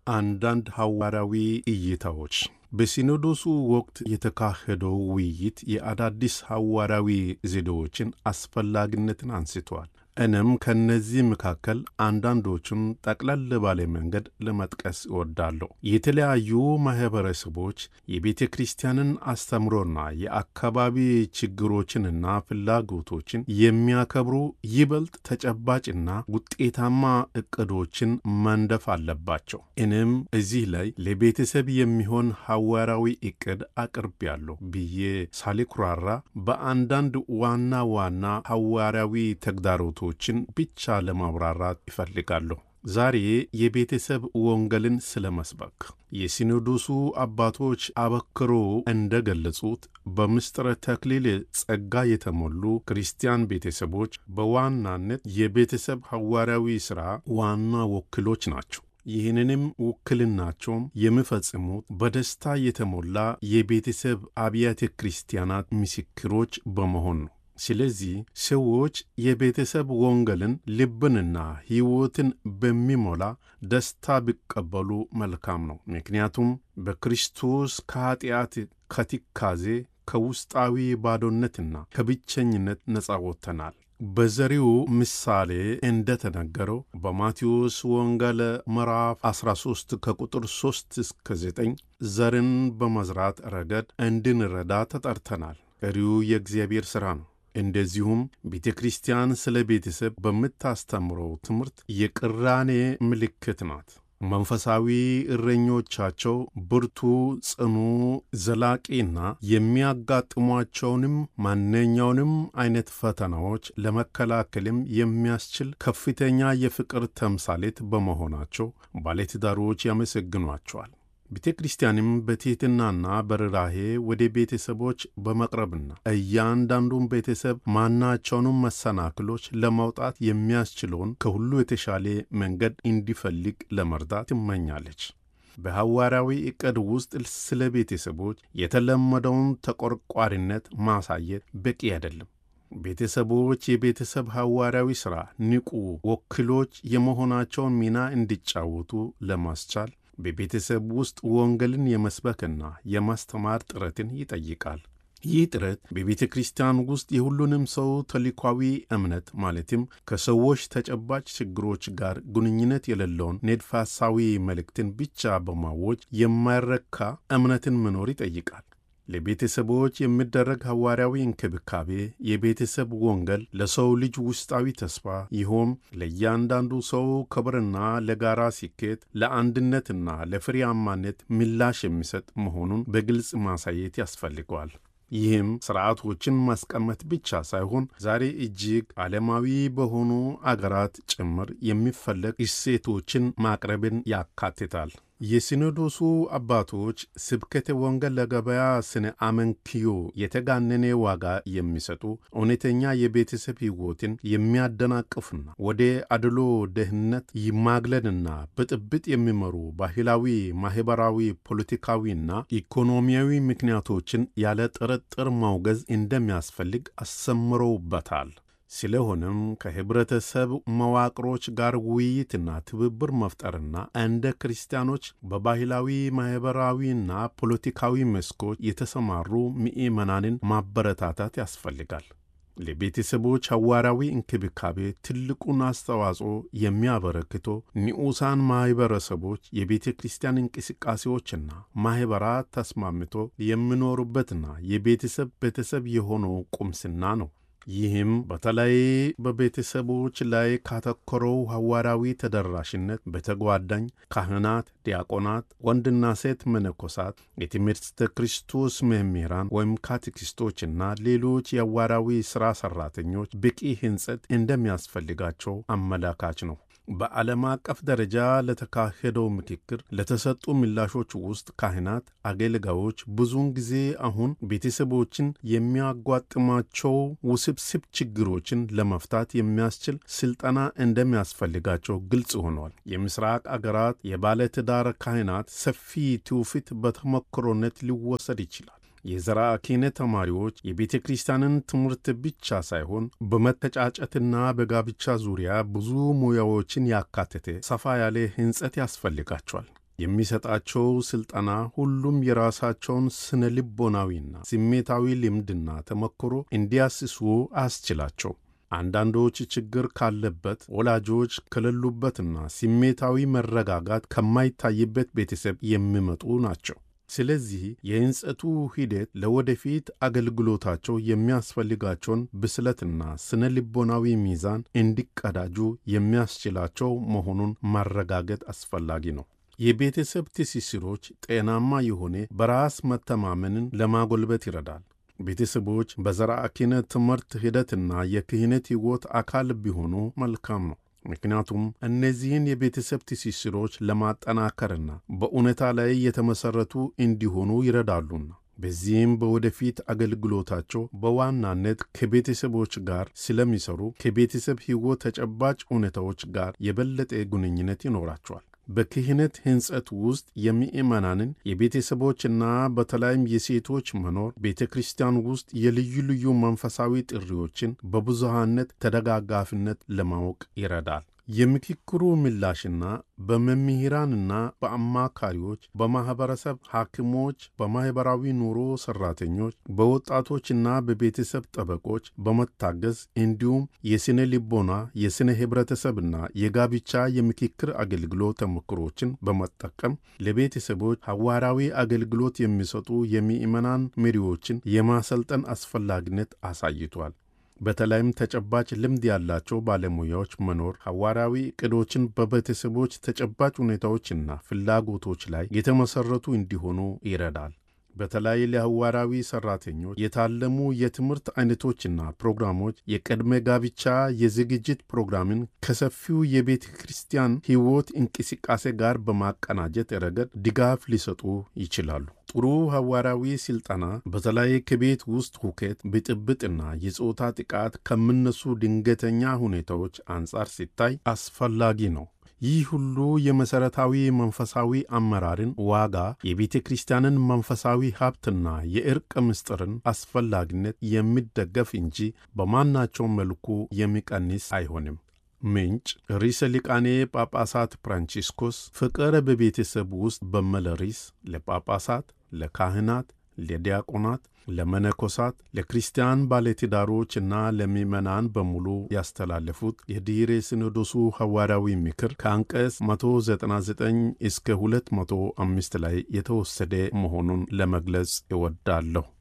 አንዳንድ ሐዋርያዊ እይታዎች በሲኖዶሱ ወቅት የተካሄደው ውይይት የአዳዲስ ሐዋርያዊ ዘዴዎችን አስፈላጊነትን አንስተዋል። እኔም ከእነዚህ መካከል አንዳንዶቹን ጠቅለል ባለ መንገድ ለመጥቀስ እወዳለሁ። የተለያዩ ማኅበረሰቦች የቤተ ክርስቲያንን አስተምሮና የአካባቢ ችግሮችንና ፍላጎቶችን የሚያከብሩ ይበልጥ ተጨባጭና ውጤታማ ዕቅዶችን መንደፍ አለባቸው። እኔም እዚህ ላይ ለቤተሰብ የሚሆን ሐዋርያዊ ዕቅድ አቅርቤያለሁ ብዬ ሳልኩራራ በአንዳንድ ዋና ዋና ሐዋርያዊ ተግዳሮቶች ችን ብቻ ለማብራራት ይፈልጋለሁ። ዛሬ የቤተሰብ ወንጌልን ስለ መስበክ የሲኖዶሱ አባቶች አበክሮ እንደ ገለጹት በምስጢረ ተክሊል ጸጋ የተሞሉ ክርስቲያን ቤተሰቦች በዋናነት የቤተሰብ ሐዋርያዊ ሥራ ዋና ወኪሎች ናቸው። ይህንንም ውክልናቸውም የሚፈጽሙት በደስታ የተሞላ የቤተሰብ አብያተ ክርስቲያናት ምስክሮች በመሆን ነው። ስለዚህ ሰዎች የቤተሰብ ወንጌልን ልብንና ሕይወትን በሚሞላ ደስታ ቢቀበሉ መልካም ነው። ምክንያቱም በክርስቶስ ከኀጢአት፣ ከትካዜ፣ ከውስጣዊ ባዶነትና ከብቸኝነት ነፃ ወጥተናል። በዘሪው ምሳሌ እንደተነገረው በማቴዎስ ወንጌል ምዕራፍ 13 ከቁጥር 3 እስከ 9 ዘርን በመዝራት ረገድ እንድንረዳ ተጠርተናል። ቀሪው የእግዚአብሔር ሥራ ነው። እንደዚሁም ቤተ ክርስቲያን ስለ ቤተሰብ በምታስተምረው ትምህርት የቅራኔ ምልክት ናት። መንፈሳዊ እረኞቻቸው ብርቱ፣ ጽኑ፣ ዘላቂና የሚያጋጥሟቸውንም ማንኛውንም አይነት ፈተናዎች ለመከላከልም የሚያስችል ከፍተኛ የፍቅር ተምሳሌት በመሆናቸው ባለትዳሮች ያመሰግኗቸዋል። ቤተ ክርስቲያንም በትሕትናና በርኅራኄ ወደ ቤተሰቦች በመቅረብና እያንዳንዱን ቤተሰብ ማናቸውንም መሰናክሎች ለማውጣት የሚያስችለውን ከሁሉ የተሻለ መንገድ እንዲፈልግ ለመርዳት ትመኛለች። በሐዋርያዊ ዕቅድ ውስጥ ስለ ቤተሰቦች የተለመደውን ተቆርቋሪነት ማሳየት በቂ አይደለም። ቤተሰቦች የቤተሰብ ሐዋርያዊ ሥራ ንቁ ወኪሎች የመሆናቸውን ሚና እንዲጫወቱ ለማስቻል በቤተሰብ ውስጥ ወንጌልን የመስበክና የማስተማር ጥረትን ይጠይቃል። ይህ ጥረት በቤተ ክርስቲያን ውስጥ የሁሉንም ሰው ተልኳዊ እምነት ማለትም ከሰዎች ተጨባጭ ችግሮች ጋር ግንኙነት የሌለውን ንድፈ ሐሳዊ መልእክትን ብቻ በማወጅ የማይረካ እምነትን መኖር ይጠይቃል። ለቤተሰቦች የሚደረግ ሐዋርያዊ እንክብካቤ የቤተሰብ ወንጌል ለሰው ልጅ ውስጣዊ ተስፋ ይሆም ለእያንዳንዱ ሰው ክብርና ለጋራ ስኬት ለአንድነትና ለፍሬያማነት ምላሽ የሚሰጥ መሆኑን በግልጽ ማሳየት ያስፈልገዋል። ይህም ሥርዓቶችን ማስቀመጥ ብቻ ሳይሆን ዛሬ እጅግ ዓለማዊ በሆኑ አገራት ጭምር የሚፈለግ እሴቶችን ማቅረብን ያካትታል። የሲኖዶሱ አባቶች ስብከተ ወንጌል ለገበያ ስነ አመንክዮ የተጋነነ ዋጋ የሚሰጡ እውነተኛ የቤተሰብ ሕይወትን የሚያደናቅፉና ወደ አድሎ ደህንነት ይማግለልና ብጥብጥ የሚመሩ ባህላዊ፣ ማኅበራዊ፣ ፖለቲካዊና ኢኮኖሚያዊ ምክንያቶችን ያለ ጥርጥር ማውገዝ እንደሚያስፈልግ አሰምረውበታል። ስለሆነም ከኅብረተሰብ መዋቅሮች ጋር ውይይትና ትብብር መፍጠርና እንደ ክርስቲያኖች በባህላዊ ማኅበራዊና ፖለቲካዊ መስኮች የተሰማሩ ምዕመናንን ማበረታታት ያስፈልጋል። ለቤተሰቦች ሐዋርያዊ እንክብካቤ ትልቁን አስተዋጽኦ የሚያበረክቶ ንዑሳን ማኅበረሰቦች የቤተ ክርስቲያን እንቅስቃሴዎችና ማኅበራት ተስማምቶ የሚኖሩበትና የቤተሰብ ቤተሰብ የሆነው ቁምስና ነው። ይህም በተለይ በቤተሰቦች ላይ ካተኮረው ሐዋርያዊ ተደራሽነት በተጓዳኝ ካህናት፣ ዲያቆናት፣ ወንድና ሴት መነኮሳት፣ የትምህርተ ክርስቶስ መምህራን ወይም ካቴኪስቶችና ሌሎች የሐዋርያዊ ሥራ ሠራተኞች በቂ ሕንጸት እንደሚያስፈልጋቸው አመላካች ነው። በዓለም አቀፍ ደረጃ ለተካሄደው ምክክር ለተሰጡ ምላሾች ውስጥ ካህናት፣ አገልጋዮች ብዙውን ጊዜ አሁን ቤተሰቦችን የሚያጓጥማቸው ውስብስብ ችግሮችን ለመፍታት የሚያስችል ስልጠና እንደሚያስፈልጋቸው ግልጽ ሆኗል። የምስራቅ አገራት የባለትዳር ካህናት ሰፊ ትውፊት በተሞክሮነት ሊወሰድ ይችላል። የዘራ ክህነት ተማሪዎች የቤተ ክርስቲያንን ትምህርት ብቻ ሳይሆን በመተጫጨትና በጋብቻ ዙሪያ ብዙ ሙያዎችን ያካተተ ሰፋ ያለ ሕንጸት ያስፈልጋቸዋል። የሚሰጣቸው ሥልጠና ሁሉም የራሳቸውን ስነ ልቦናዊና ስሜታዊ ልምድና ተሞክሮ እንዲያስሱ አያስችላቸው። አንዳንዶች ችግር ካለበት ወላጆች ከሌሉበትና ስሜታዊ መረጋጋት ከማይታይበት ቤተሰብ የሚመጡ ናቸው። ስለዚህ የሕንጸቱ ሂደት ለወደፊት አገልግሎታቸው የሚያስፈልጋቸውን ብስለትና ስነ ልቦናዊ ሚዛን እንዲቀዳጁ የሚያስችላቸው መሆኑን ማረጋገጥ አስፈላጊ ነው። የቤተሰብ ትስስሮች ጤናማ የሆነ በራስ መተማመንን ለማጎልበት ይረዳል። ቤተሰቦች በዘርዓ ክህነት ትምህርት ሂደትና የክህነት ሕይወት አካል ቢሆኑ መልካም ነው። ምክንያቱም እነዚህን የቤተሰብ ትስስሮች ለማጠናከርና በእውነታ ላይ የተመሠረቱ እንዲሆኑ ይረዳሉና በዚህም በወደፊት አገልግሎታቸው በዋናነት ከቤተሰቦች ጋር ስለሚሰሩ ከቤተሰብ ሕይወት ተጨባጭ እውነታዎች ጋር የበለጠ ግንኙነት ይኖራቸዋል። በክህነት ሕንጸት ውስጥ የምእመናንን የቤተሰቦችና በተለይም የሴቶች መኖር ቤተ ክርስቲያን ውስጥ የልዩ ልዩ መንፈሳዊ ጥሪዎችን በብዙሃነት ተደጋጋፊነት ለማወቅ ይረዳል። የምክክሩ ምላሽና በመምህራንና በአማካሪዎች፣ በማኅበረሰብ ሐኪሞች፣ በማኅበራዊ ኑሮ ሠራተኞች፣ በወጣቶችና በቤተሰብ ጠበቆች በመታገዝ እንዲሁም የሥነ ልቦና የሥነ ኅብረተሰብና የጋብቻ የምክክር አገልግሎት ተሞክሮችን በመጠቀም ለቤተሰቦች ሐዋርያዊ አገልግሎት የሚሰጡ የምዕመናን መሪዎችን የማሰልጠን አስፈላጊነት አሳይቷል። በተለይም ተጨባጭ ልምድ ያላቸው ባለሙያዎች መኖር ሐዋርያዊ ዕቅዶችን በቤተሰቦች ተጨባጭ ሁኔታዎችና ፍላጎቶች ላይ የተመሠረቱ እንዲሆኑ ይረዳል። በተለይ ለሐዋርያዊ ሠራተኞች የታለሙ የትምህርት አይነቶችና ፕሮግራሞች የቅድመ ጋብቻ የዝግጅት ፕሮግራምን ከሰፊው የቤተ ክርስቲያን ሕይወት እንቅስቃሴ ጋር በማቀናጀት ረገድ ድጋፍ ሊሰጡ ይችላሉ። ጥሩ ሐዋርያዊ ሥልጠና በተለይ ከቤት ውስጥ ሁከት፣ ብጥብጥና የጾታ ጥቃት ከሚነሱ ድንገተኛ ሁኔታዎች አንጻር ሲታይ አስፈላጊ ነው። ይህ ሁሉ የመሠረታዊ መንፈሳዊ አመራርን ዋጋ፣ የቤተ ክርስቲያንን መንፈሳዊ ሀብትና የዕርቅ ምስጢርን አስፈላጊነት የሚደገፍ እንጂ በማናቸውም መልኩ የሚቀንስ አይሆንም። ምንጭ ርዕሰ ሊቃኔ ጳጳሳት ፍራንቺስኮስ ፍቅር በቤተሰብ ውስጥ በሚል ርዕስ ለጳጳሳት፣ ለካህናት፣ ለዲያቆናት፣ ለመነኮሳት፣ ለክርስቲያን ባለትዳሮችና ለምዕመናን በሙሉ ያስተላለፉት የድኅረ ሲኖዶሱ ሐዋርያዊ ምክር ከአንቀጽ 199 እስከ 205 ላይ የተወሰደ መሆኑን ለመግለጽ እወዳለሁ።